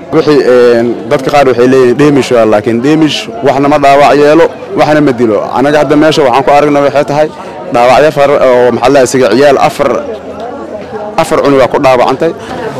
wixii dadka qaar waxay leeyihiin dheemish waa laakiin dheemish waxna ma dhaawac yeelo waxna ma dilo anaga hadda meesha waxaan ku aragna waxay tahay dhaawacyo far oo maxaa la isaga ciyaal afar afar cunugaa ku dhaawacantay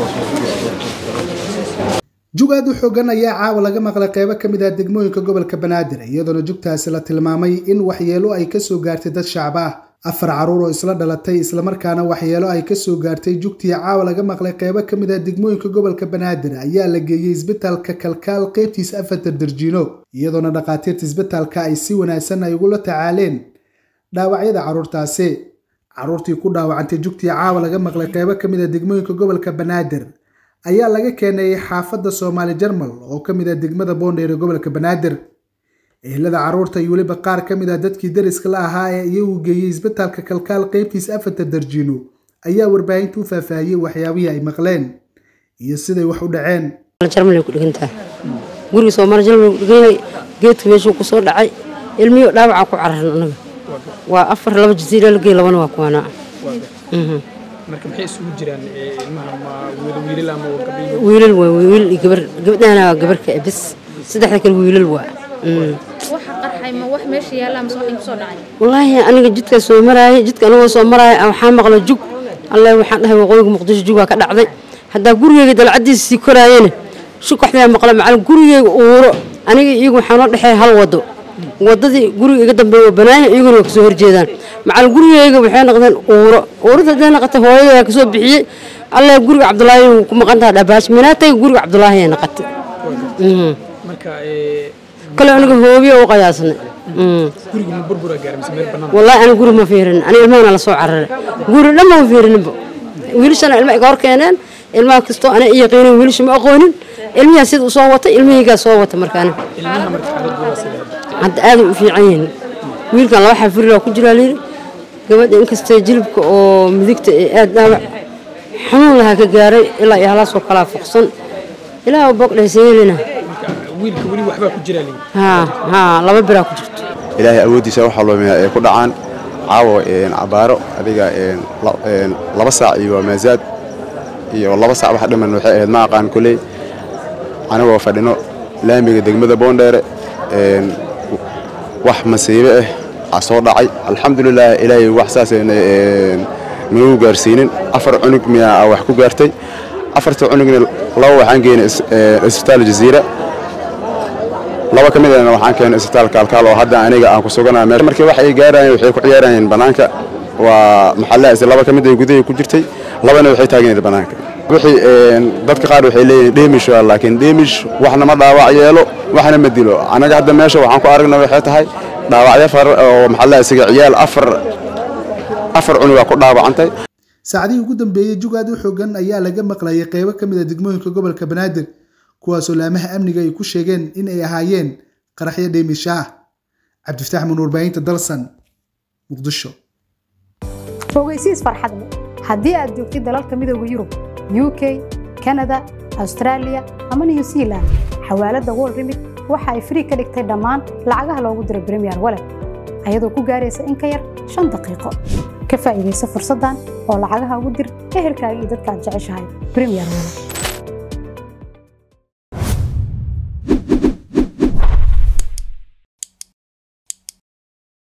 jug aad u xoogan ayaa caawa laga maqlay qeybo ka mid ah degmooyinka gobolka banaadir iyadoona jugtaasi la tilmaamay in waxyeelo ay kasoo gaartay dad shacab ah afar caruur oo isla dhalatay islamarkaana waxyeelo ay kasoo gaartay jugtii caawa laga maqlay qeybo ka mid ah degmooyinka gobolka banaadir ayaa la geeyey isbitaalka kalkaal qeybtiisa afartar darjiino iyadoona dhakhaatiirta isbitaalka ay si wanaagsan ay ugula tacaaleen dhaawacyada caruurtaasi caruurtii ku dhaawacantay jugtii caawa laga maqlay qeybo ka mid ah degmooyinka gobolka banaadir ayaa laga keenay xaafadda soomaali jarmal oo ka mid ah degmada boondheer ee gobolka banaadir ehelada caruurta iyo weliba qaar ka mid ah dadkii dariska la ahaa ee iyagu geeyey isbitaalka kalkaal qeybtiisa afarta darjiino ayaa warbaahinta u faahfaahiyey waxyaabihii ay maqleen iyo siday wax u dhaceen jarmalay ku dhigantahay guriga soomaali jarmal ku dhiganyahay geedka meeshuu ku soo dhacay ilmiyo dhaawaca ku cararan anaga waa afar laba jasiira la geey labana waa kuwanaa marka maxay isugu jiraan ilmaha ma wada wiilal ama gabdho wiilal waa wiilal iyo gabar gabadhaana waa gabarka bis saddexda kale wiilal waa waxa qarxay ma wax meesha yaalla ama wax ku soo dhacay wallaahi aniga jidka soo maraayay jidka anigoo soo maraaya waxaa maqla jug alle waxaan dhahay waqooyiga muqdisho jugaa ka dhacday haddaa gurigeyga dalcadiisa sii koraayana shukaxdaa maqla macal gurigeyga uuro aniga iyagu waxaa noo dhexeeya hal wado wadadii guriga iga dambeeya waa banaanya iyaguna waa kasoo horjeedaan macal gurigeyga waxay noqdeen uuro uurada hadday noqotay hooyadaa kasoo bixiyey alle guriga cabdulaahi wuu ku maqan taha dhabaash minaatay guriga cabdulaahi ay noqotay marka kale aniga hoobiya u qayaasnay guriga ma burbura gaaray mise meel bannaan wallaahi aniga guri ma fiirin aniga ilmahana la soo cararay guri dhan ma fiirininba wiilashana ilma iga hor keeneen ilmaha kastoo ana yaqiinin wiilasha ma aqoonin ilmihaa sida u soo watay ilmahaygaa soo wata markaana ilmaha marka xaaladdu waa sidee hadda aaday u fiican yihiin wiilkan laba xafirila ku jiraa layidhi gabadha inkastee jilibka oo midigta ee aad dhaawac xanuun lahaa ka gaaray ilaa iyo halaasoo kalaa foqsan ilaah bogdhaysayeelina wiilka weli waxbaa ku jira lii haa haa laba biraa ku jirto ilaahay awooddiisa waxaa loomiyaa ay ku dhacaan caawa cabaaro adiga laba saac iyo maazaad iyo laba saac wax dhiman waxay ahayd ma aqaan koley anigoo fadhino laamiga degmada boondheere wax masiibe ah aa soo dhacay alxamdulilah ilaahay wax saas nagu gaarsiinin afar cunug miyaa wax ku gaartay afarta cunugna laba waxaan geynay isbitaal jaziira laba ka mid ahna waxaan keenay isbitaalka alkaal oo hadda aniga aan ku suganaa meesha markii wax ay gaarayeen waxay ku ciyaarayeen bannaanka waa maxallahaas laba ka mid ay gudahay ku jirtay labana waxay taagnayd bannaanka wixii dadka qaar waxay leeyihiin dheemish waa laakiin dheemish waxna ma dhaawac yeelo waxna ma dilo anaga hadda meesha waxaan ku aragna waxay tahay dhaawacyo far oo maxaa la isaga ciyaal afar afar cunugaa ku dhaawacantay saacadihii ugu dambeeyey jug aad u xoogan ayaa laga maqlayay qeybo ka mid a degmooyinka gobolka banaadir kuwaasoo laamaha amniga ay ku sheegeen in ay ahaayeen qaraxyo dheemisha ah cabdifataax mun warbaahinta dalsan muqdisho fogeysiis farxadle haddii aad joogtid dalalka midooda yurub u k kanada austraaliya ama new zealand xawaaladda wol remit waxa ay frii ka dhigtay dhammaan lacagaha loogu diro bremiyer walet ayadoo ku gaaraysa in ka yar shan daqiiqo ka faa'iidaysa fursaddan oo lacagaha ugu dir ehelkaaga iyo dadka aad jeceshahay bremiyer walet